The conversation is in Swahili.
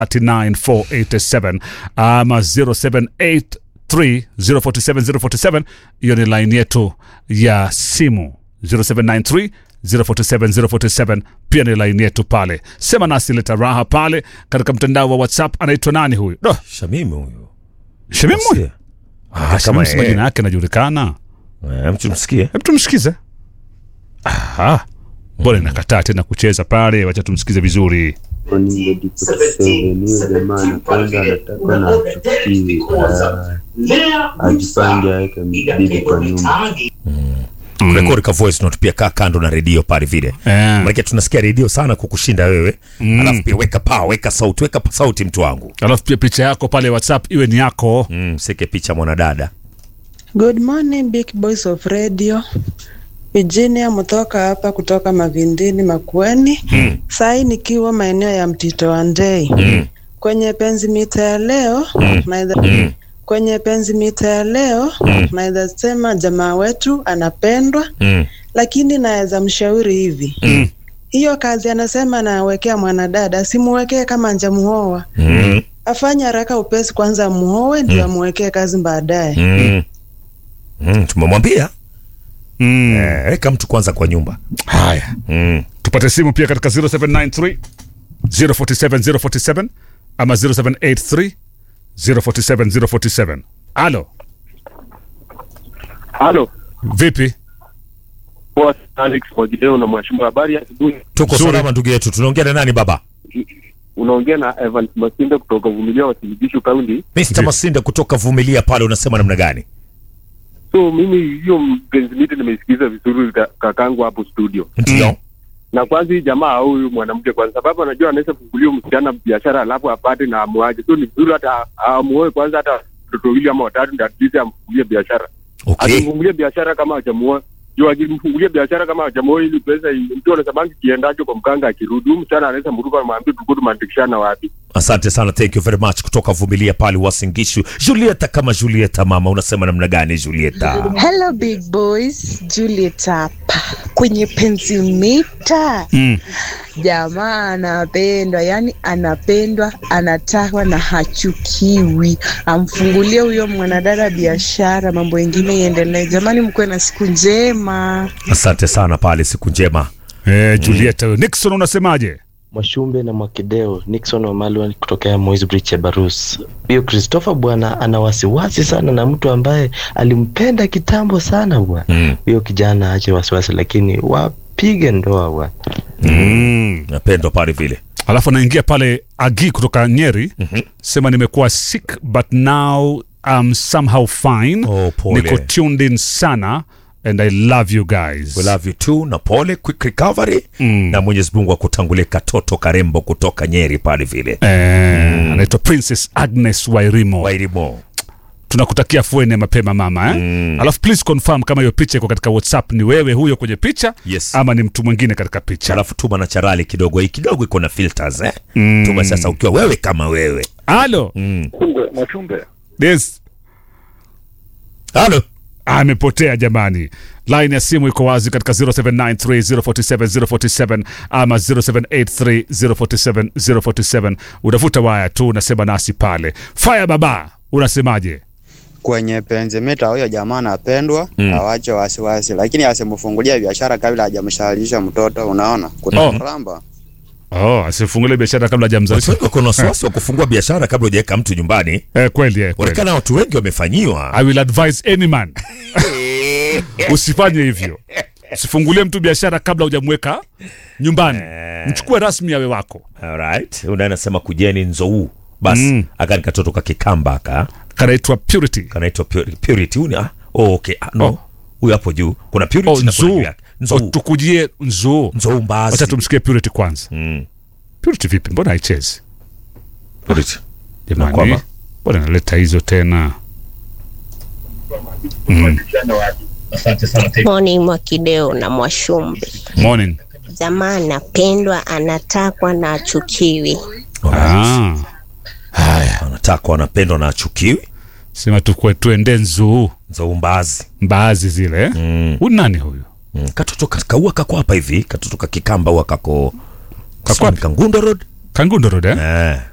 789 ama 0783 047 047 hiyo ni line yetu ya simu 0793 047 047 pia ni line yetu pale sema nasi leta raha pale katika mtandao wa whatsapp anaitwa nani huyu do Shamimu huyu. shemimu Sikia. ah, kama Shemimu, eh. majina yake anajulikana Eh, mtu msikie. hebu tumsikize Aha. mbona inakataa tena kucheza pale wacha tumsikize vizuri hiyo jamaa anapanga anataka na achukie ajipange aweke bibi kwa nyumba Mm. Rekodi ka voice note pia kaa kando na redio pale vile. Eh. Maana tunasikia redio sana kukushinda wewe. Alafu pia weka pa, weka sauti, weka pa sauti mtu wangu. alafu pia picha yako pale whatsapp iwe ni yako Mm, seke picha mwanadada. Good morning big boys of radio. Virginia mtoka hapa kutoka Mavindini Makueni. Mm. Sai nikiwa maeneo ya Mtito wa Ndei. Mm. Kwenye penzi mita ya leo Mm. naidha Mm. kwenye penzi mita ya leo Mm. naweza sema jamaa wetu anapendwa, Mm. lakini naweza mshauri hivi Mm. hiyo kazi anasema anawekea mwanadada, simuwekee kama njamuoa, Mm. afanye haraka upesi, kwanza muoe ndio amuwekee kazi baadaye. Mm. Mm. Tumemwambia mm. eh, weka mtu kwanza kwa nyumba. haya Mm. tupate simu pia katika 0793 047 047 ama 0783 047 047 alo Halo, vipi poa sana Alex Mwagideo na Mwashimba, habari ya asubuhi. Tuko Nzuri. salama ndugu yetu. Tunaongea na nani baba? Unaongea na Evans Masinde kutoka Vumilia Wasiligishu Kaunti. Mr. Ndiyo. Masinde kutoka Vumilia pale unasema namna gani? So mimi hiyo mpenzi miti nimeisikiza vizuri ka- kakangu hapo studio, Ndio. na kwanza hii jamaa au huyu mwanamke, kwa sababu anajua anaweza fungulia msichana biashara alafu apate na amuaje. So ni vizuri hata amuoe kwanza, hata watoto wawili ama watatu, ndio at least amfungulie biashara. Okay. Akimfungulia biashara kama hajamuoa juu akimfungulia biashara kama hajamuoa, ili pesa mtu anasemangi kiendacho kwa mkanga, akirudi huyu msichana anaweza mruka amwambie tulikuwa tumeandikishana wapi. Asante sana, thank you very much kutoka Vumilia pale Wasingishu. Julieta kama Julieta mama, unasema namna gani Julieta? Hello big boys, Juliet hapa kwenye penzi mita. mm. Jamaa anapendwa, yani anapendwa, anatakwa na hachukiwi. Amfungulie huyo mwanadada biashara, mambo mengine iendelee. Jamani, mkuwe na siku njema. Asante sana pale, siku njema. eh, julieta huyo. nixon unasemaje Mwashumbe na Mwakideo, Nixon Wamalwa kutokea Moi's Bridge Barus. Huyo Christopher bwana ana wasiwasi sana na mtu ambaye alimpenda kitambo sana bwana. Mm. Huyo kijana aache wasiwasi, lakini wapige ndoa bwana. mm. Napendwa pale vile. alafu anaingia pale agi kutoka nyeri Mhm. sema nimekuwa sick but now I'm somehow fine Oh, pole. niko tuned in sana and i love you guys We love you too na pole, quick recovery Mm. na Mwenyezi Mungu akutangulie katoto karembo kutoka Nyeri pale vile. eh, anaitwa princess agnes wairimo Wairimo. tunakutakia fuene mapema mama eh? Mm. alafu please confirm kama hiyo picha iko katika whatsapp ni wewe huyo kwenye picha Yes. ama ni mtu mwingine katika picha Alafu tuma na charali kidogo, hii kidogo iko na filters eh. Mm. Tuma sasa ukiwa wewe kama wewe. alo Mm. Mwachumbe, yes Halo. amepotea jamani line ya simu iko wazi katika 0793047047 ama 0783047047 utafuta waya tu unasema nasi pale fire baba unasemaje kwenye penzi mita huyo jamaa anapendwa Mm. awache wasiwasi, lakini asimfungulia biashara kabla hajamshalisha mtoto. Unaona, kutamramba oh asifungulie biashara kabla Watu hajamzalisha wengi wako na wasiwasi wa kufungua biashara kabla hujaweka mtu nyumbani. eh, kweli eh, kweli. Onekana watu wengi wamefanyiwa. I will advise any man usifanye hivyo usifungulie mtu biashara kabla hujamweka nyumbani mchukue rasmi awe wako Alright. Una anasema kujeni nzou. Basi Mm. akani katoto ka kikamba aka kanaitwa purity kanaitwa Purity. Purity. Uni, ah, oh, okay. Ah, no. Oh. Huyu hapo juu. Kuna Purity oh, na kuna juu nzuu yake. oh, Nzou. tukujie nzuu Nzou mbazi. wacha tumsikie purity kwanza Mm. purity vipi mbona haichezi Purity. jamani Nakwama. mbona naleta hizo tena mm. Morning Mwakideo na Mwashumbe. morning Jamaa anapendwa, anatakwa na achukiwi. ah. Haya, anatakwa anapendwa na achukiwi. sema tukue tuende nzuu Nzou mbazi. mbaazi zile eh? Mm. huyu nani huyu Mm. Katoto ka- kaua kako hapa hivi. Katoto ka kikamba huwa kako Kako wapi? Kangundo Road. kangundo road eh? Eh.